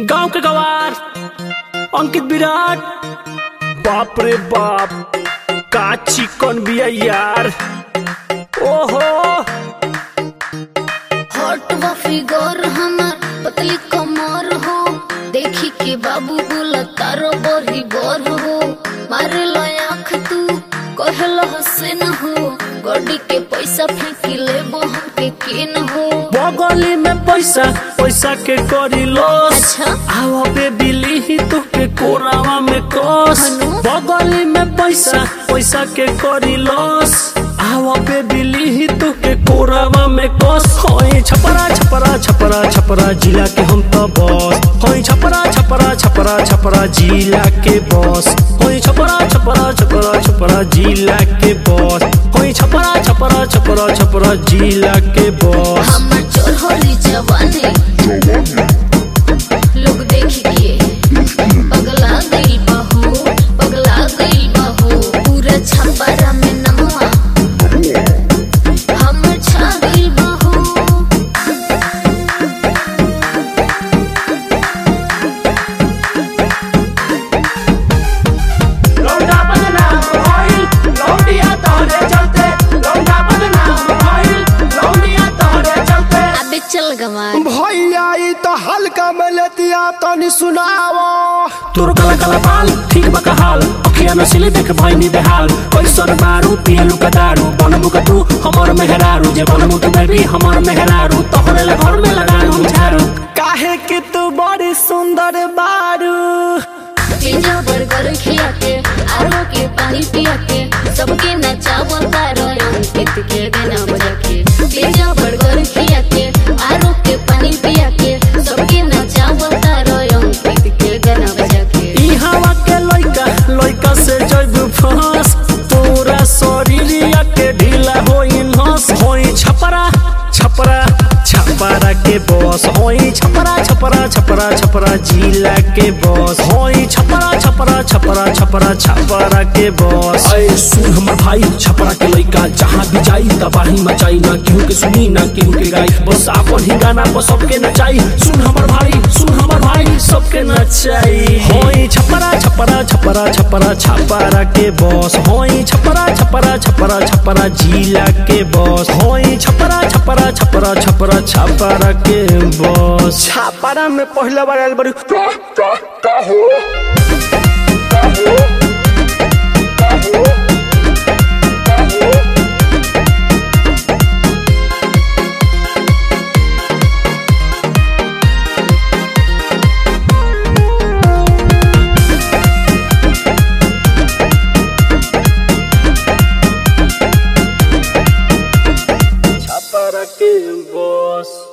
गांव के गवार अंकित विराट बाप रे बाप का चिकन बिया यार ओहो हॉट व फिगर हमर पतली कमर हो देखी के बाबू बोला तारो बड़ी बर हो मारे लो आँख तू कहल हसन हो गड्डी के पैसा फेंकी ले हमके केन हो बगली में पैसा पैसा के करी लॉस अच्छा। आओ बे बिली ही तो के कोरावा में कस हनु? बगली में पैसा पैसा के करी लॉस आओ बे बिली ही तो के कोरावा में कस होई छपरा छपरा छपरा छपरा जिला के हम तो बस होई छपरा छपरा छपरा छपरा जिला के बस होई छपरा छपरा छपरा छपरा जिला के बस होई छपरा छपरा छपरा छपरा जिला के बस हमर चोर होली जवानी लोग देख के पगला गई बहू पगला गई बहू पूरा छपरा में नमवा हमर छा गई बहू लौंडा बदनाम भइल, लौंडिया तोहरे चलते। लौंडा बदनाम भइल, लौंडिया तोहरे चलते। अबे चल गवार भैया ई तो हल्का में लेतिया तनी सुनावो तोर काला काला बाल ठीक बा हाल अखिया नसीली देख भइनी बेहाल पैसर मारू पियलू का दारू बनमु का तू हमर मेहरारू जे बनमु तू बेबी हमर मेहरारू तोहरे ला घर में लगालू झाड़ू काहे कि तू बड़ी सुंदर बारू पिज्जा बर्गर खिया के आरो के पानी पिया के सबके नचावा तारो अंकित के गाना बजा के पिज्जा बर्गर खिया के आरो के पानी पिया के सबके नचावा तारो अंकित के गाना बजा के ई हवा के लइका लइका से जइबू फंस तोरा शरीरिया के ढीला होई नस होई छपरा छपरा छपरा के बॉस होई छपरा छपरा छपरा छपरा जिला के बॉस होई छपरा छपरा छपरा छपरा छपरा के बॉस अरे सुन हमर भाई छपरा के लइका जहाँ भी जाई तबाही मचाई ना केहू के सुनी ना केहू के गाई बस आपन ही गाना पर सबके नचाई सुन हमर भाई सुन हमर भाई सबके नचाई होई छपरा छपरा छपरा छपरा छपरा के बॉस होई छपरा छपरा छपरा छपरा जिला के बॉस होई छपरा छपरा छपरा छपरा छपरा के बॉस छापारा में पहला बार आयल बड़ी छपरा के बॉस